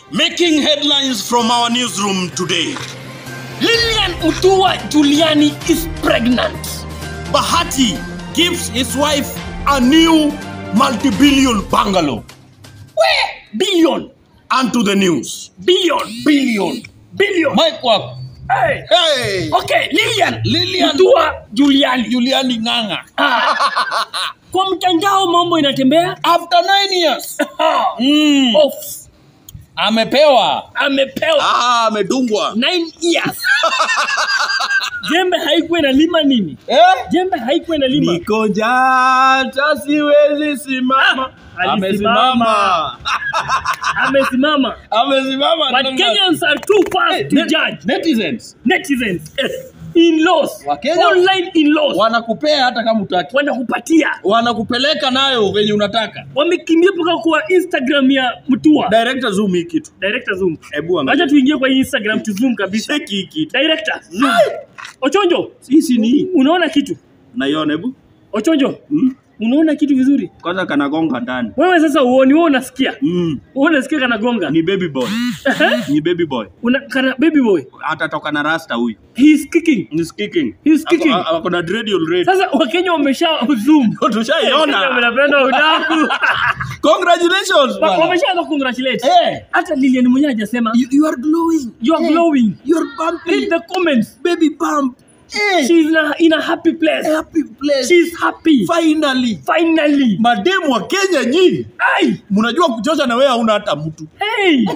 Making headlines from our newsroom today. Lilian Mutua Juliani is pregnant. Bahati gives his wife a new multi-billion bungalow. Where? Billion. And to the news. Billion. Billion. Billion. Mike wako. Hey. Hey. Okay, Lilian. Lilian. Mutua Juliani. Juliani Ng'ang'a. Ah. Kwa mtandao mambo inatembea. After nine years. Ah. Mm. Off. Amepewa. Amepewa Ah, amedungwa. 9 years. Jembe haikuwa inalima nini? Eh? Jembe haikuwa inalima. Niko jata siwezi simama. Ah, Amesimama. Amesimama. Amesimama. But Kenyans are too fast to Net- judge. Netizens Netizens. Yes. In-laws. Wakenya- Online in-laws. wanakupea hata kama utaki. Wanakupatia. Wanakupeleka nayo venye unataka. Wamekimbia mpaka kwa Instagram ya Mutua. Director zoom hii kitu. Director zoom. Hebu Acha angalia. tuingie kwa hii Instagram tu zoom kabisa. Cheki hii kitu. Director zoom. Ochonjo, Sisi ni hii. unaona kitu? Naiona hebu. Ochonjo, Mm. unaona kitu vizuri? Kwanza kanagonga ndani. Wewe sasa uoni, wewe unasikia. Mm. Wewe unasikia kana gonga. Ni baby boy. Ni baby boy. Una kana baby boy. Atatoka na rasta huyu. He is kicking. Ni kicking. He's kicking. Ako- Ako na dread already. Sasa Wakenya wamesha zoom. Wakenya Tushaiona. wanapenda udaku. Congratulations. Wa- bwana. Wameshaanza congratulate. Eh. Hata Lilian mwenyewe hajasema You, you are glowing. you are Eh, glowing. You are bumpy. Read the comments. baby bump. Eh. She's in a, in a happy place. happy place. She's happy. Finally. Finally. Mademu wa Kenya nyinyi. Ai. Mnajua kuchosha na wewe hauna hata mtu. Hey.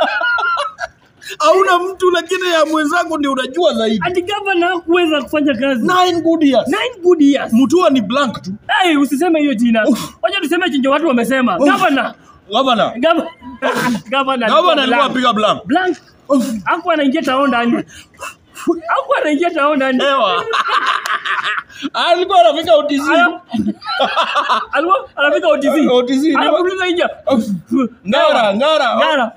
Hauna mtu lakini ya mwenzako ndio unajua zaidi. Ati gavana hakuweza kufanya kazi. Nine good years. Nine good years. Mutua ni blank tu. Hey, usiseme hiyo jina. Uff. Wacha tuseme chenye watu wamesema. Uff. Gavana. Gavana. Gavana. Gavana. Gavana alikuwa blank. apiga blank. Blank. Hakuwa anaingia tao ndani. Hakuwa anaingia tao ndani. Ewa. Alikuwa anafika OTC. Aya. Alikuwa anafika OTC. OTC. Anakuuliza nje. Ngara, ngara. Ngara.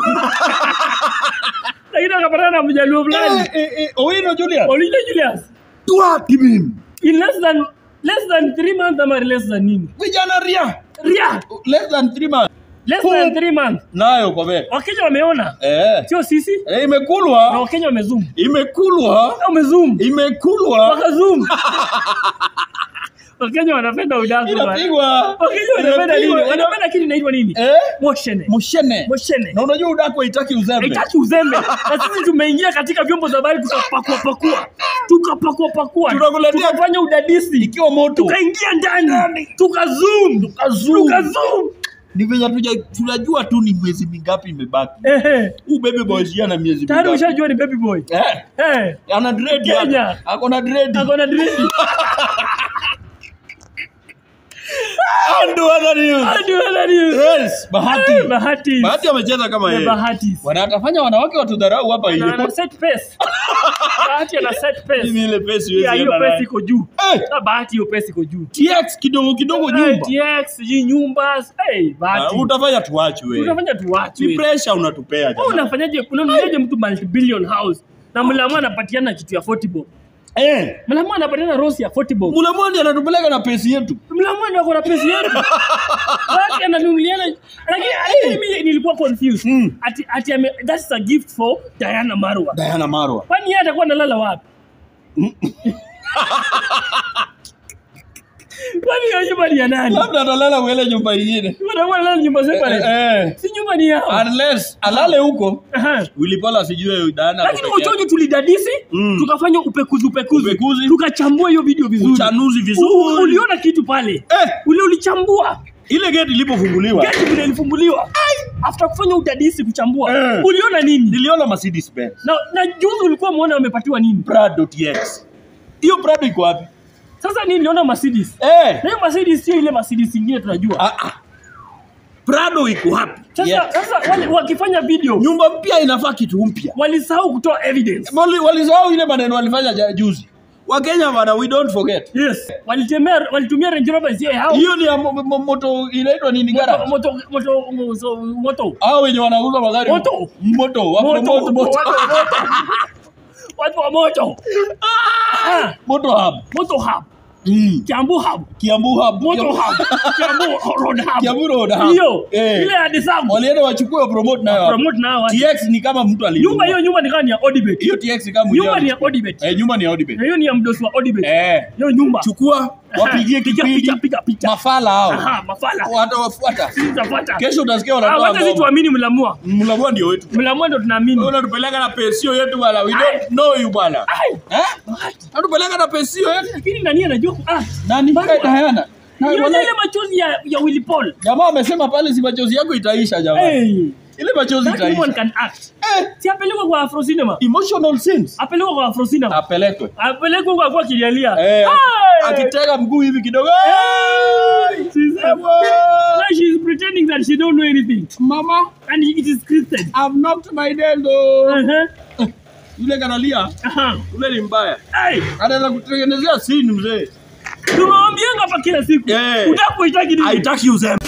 Lakini akapatana na mjaluo fulani. Eh, eh, eh, Owino Julius. Olija Julius. Tuwapi mimi? In less than less than 3 months ama less than nini? Vijana ria. Ria. Less than three months. Less than 3 months. Nayo kwa vile. Wakenya wameona. Eh. Sio sisi. Eh, Na imekulwa. Wakenya wamezoom. Imekulwa. Wamezoom. Imekulwa. Wakazoom. Wakenya wanapenda udaku bana. Inapigwa. Wakenya wanapenda nini? Inapigwa. Wanapenda kitu inaitwa nini? Eh? Moshene. Mushene. Moshene. Na unajua udako haitaki uzembe. Haitaki uzembe. Na sisi tumeingia katika vyombo za habari tukapakua pakua. Tukapakua pakua. Tunakuletea- Tukafanya udadisi. Ikiwa moto. Tukaingia ndani. Tukazoom. Tukazoom. Tukazoom. Ni venye tuja- tunajua tu ni miezi mingapi imebaki. Ehe. Huu baby boy si ana miezi Tayari mingapi. ushajua ni baby boy. Eh. Eh. Ana dread Kenya. hapa. Ako na dread. Ako na dread. Ando ana news. Hadi wana news. Yes, Bahati. Eh, Bahati. Bahati amecheza kama Eh, yeye. Bahati. Wanatafanya wanawake watudharau hapa Na ana hiyo. set pace. Bahati ana set pace. Mimi ile pesa Yeah, hiyo iwezi pesa iko juu. Eh. Ah, Bahati hiyo pesa iko juu. TX kidogo kidogo Eh, nyumba. TX, sijui nyumba. Hey, Ah, Bahati. Utafanya tuache wewe. Utafanya Ni tuwache. pressure unatupea Wewe jamani. unafanyaje? Unanunuaje mtu multi billion house? Na mlamu anapatiana kitu ya 40 bob. Eh. Mlamu anapatiana rosi ya 40 bob. Mulamwani anatupeleka na pesi yetu. Mlamu ndio ako na pesa yetu. Bahati ananunuliana. Lakini lakini mimi nilikuwa confused. Mm. Ati ati ame, that's a gift for Diana Marwa. Diana Marwa. Kwani yeye atakuwa analala wapi? Kwani hiyo nyumba ni ya nani? Labda atalala uele nyumba ingine. Watakuwa analala nyumba separate. Eh, eh. Si nyumba ni yao. Unless alale huko. Aha. Wilipala sijue Diana. Lakini peke yake. uchojo tulidadisi, Mm. tukafanya upekuzi upekuzi, Upekuzi. tukachambua hiyo video vizuri. Uchanuzi U- vizuri. Uliona kitu pale? Eh, Ule ulichambua. ile gate ilipofunguliwa. Gati vile ilifumbuliwa. After kufanya udadisi kuchambua. Eh. Uliona nini? Niliona Mercedes Benz. Na, na juzi ulikuwa muona wamepatiwa nini? Prado TX. Hiyo Prado iko wapi? Sasa nini niliona Mercedes. Eh. Na hiyo Mercedes sio ile Mercedes ingine tunajua. Ah, ah. Prado iko wapi? Sasa Yes. sasa wale wakifanya video Nyumba mpya inafaa kitu mpya. walisahau kutoa evidence. Wali- Walisahau ile maneno walifanya ja- juzi. Wakenya bana, we don't forget. Yes. Walitemea walitumia Range Rover sio yao. Hiyo ni ya mo- mo- moto inaitwa nini Moto gara? moto moto moto moto. Hao wenye wanauza magari. Moto. Moto. Wako Moto, moto. Moto. watu wa moto. Watu wa moto. Ah, Moto hub. Moto hub. Mm. Kiambu Hub, Kiambu hub. Moto Hub, Kiambu Road Hub. Kiambu Road Hub. Hiyo, Eh. ile ya Desambu. Walienda wachukue promote nayo. hapo. Promote nao watu. TX ni kama mtu alinunua. Nyumba hiyo nyumba ni kama ni ya Odibet. Hiyo TX ni kama Nyumba mwenyewe ni ya alichukua. Odibet. Eh, nyumba ni ya Odibet. Na hiyo ni ya mdosi wa Odibet. Eh. Hiyo nyumba. Chukua wapigie Piga kipindi. picha, piga picha. Mafala hao. Aha, mafala. Watawafuata. Sitafuata. Kesho utasikia Ah, wanatoa wacha sisi ngoma. tuamini mlamua. Mlamua ndio wetu. Mlamua ndo tunaamini. Wewe unatupeleka na pensio yetu bwana. We don't know you bwana. Ai. Eh? Unatupeleka na pensio yetu. Lakini nani anajua ku- ah. Nani? Bana. Diana. Na Hiyo wala- ile machozi ya ya Willy Paul. Jamaa amesema pale si machozi yako itaisha jamaa. Hey. Ile machozi That woman itaisha. can act. Eh, Si apelekwe kwa Afro Cinema. emotional scenes. Apelekwe kwa Afro Cinema. Apelekwe. Apelekwe kwa kwa kilialia. Eh, Hey. akitega mguu hivi kidogo. She's, Eh, bwana. like she's pretending that she don't know anything. Mama, And it is scripted. I've knocked my dildo. Uh-huh. Yule kanalia, Aha. yule ni mbaya. Hey. Anaweza kutengenezea scene mzee. Tunawambianga hapa kila siku. Eh. Utaka kuitaki nini? Haitaki uzembe.